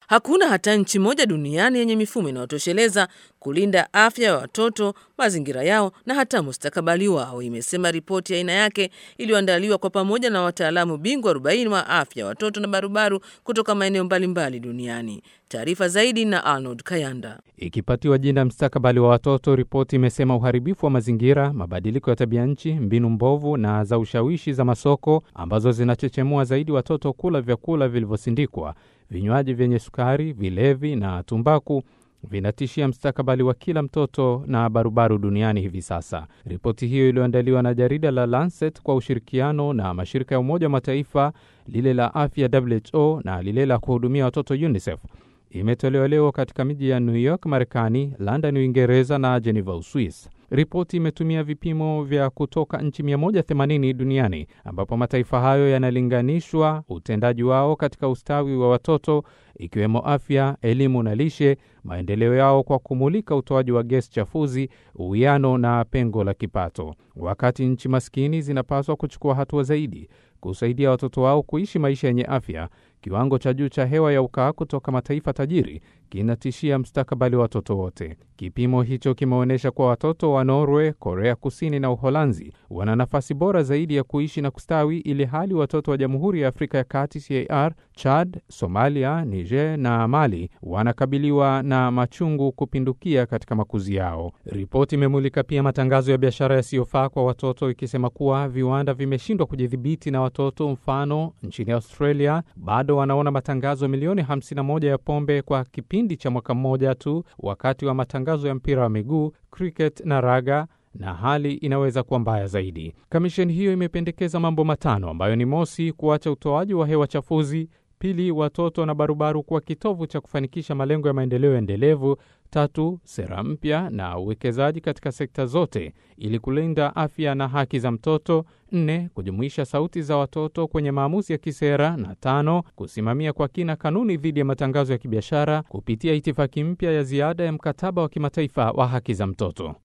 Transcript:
Hakuna hata nchi moja duniani yenye mifumo inayotosheleza kulinda afya ya watoto, mazingira yao na hata mustakabali wao, imesema ripoti ya aina yake iliyoandaliwa kwa pamoja na wataalamu bingwa 40 wa afya ya watoto na barubaru kutoka maeneo mbalimbali duniani. Taarifa zaidi na Arnold Kayanda. Ikipatiwa jina mstakabali wa watoto, ripoti imesema uharibifu wa mazingira, mabadiliko ya tabia nchi, mbinu mbovu na za ushawishi za masoko ambazo zinachechemua zaidi watoto kula vyakula vilivyosindikwa, vinywaji vyenye sukari, vilevi na tumbaku vinatishia mstakabali wa kila mtoto na barubaru duniani hivi sasa. Ripoti hiyo iliyoandaliwa na jarida la Lancet kwa ushirikiano na mashirika ya Umoja wa Mataifa, lile la afya WHO na lile la kuhudumia watoto UNICEF imetolewa leo katika miji ya New York Marekani, London Uingereza na Geneva Uswis. Ripoti imetumia vipimo vya kutoka nchi 180 duniani ambapo mataifa hayo yanalinganishwa utendaji wao katika ustawi wa watoto ikiwemo afya, elimu na lishe, maendeleo yao kwa kumulika utoaji wa gesi chafuzi, uwiano na pengo la kipato. Wakati nchi maskini zinapaswa kuchukua hatua zaidi kusaidia watoto wao kuishi maisha yenye afya, kiwango cha juu cha hewa ya ukaa kutoka mataifa tajiri kinatishia mstakabali wa watoto wote. Kipimo hicho kimeonyesha kuwa watoto wa Norway, Korea Kusini na Uholanzi wana nafasi bora zaidi ya kuishi na kustawi, ili hali watoto wa Jamhuri ya Afrika ya Kati CAR, Chad, Somalia, Niger na Mali wanakabiliwa na machungu kupindukia katika makuzi yao. Ripoti imemulika pia matangazo ya biashara yasiyofaa kwa watoto, ikisema kuwa viwanda vimeshindwa kujidhibiti na watoto. Mfano, nchini Australia bado wanaona matangazo milioni 51 ya pombe kwa kipindi cha mwaka mmoja tu, wakati wa matangazo ya mpira wa miguu, cricket na raga na hali inaweza kuwa mbaya zaidi. Kamisheni hiyo imependekeza mambo matano ambayo ni mosi, kuacha utoaji wa hewa chafuzi; pili, watoto na barubaru kuwa kitovu cha kufanikisha malengo ya maendeleo endelevu; tatu, sera mpya na uwekezaji katika sekta zote ili kulinda afya na haki za mtoto; nne, kujumuisha sauti za watoto kwenye maamuzi ya kisera; na tano, kusimamia kwa kina kanuni dhidi ya matangazo ya kibiashara kupitia itifaki mpya ya ziada ya mkataba wa kimataifa wa haki za mtoto.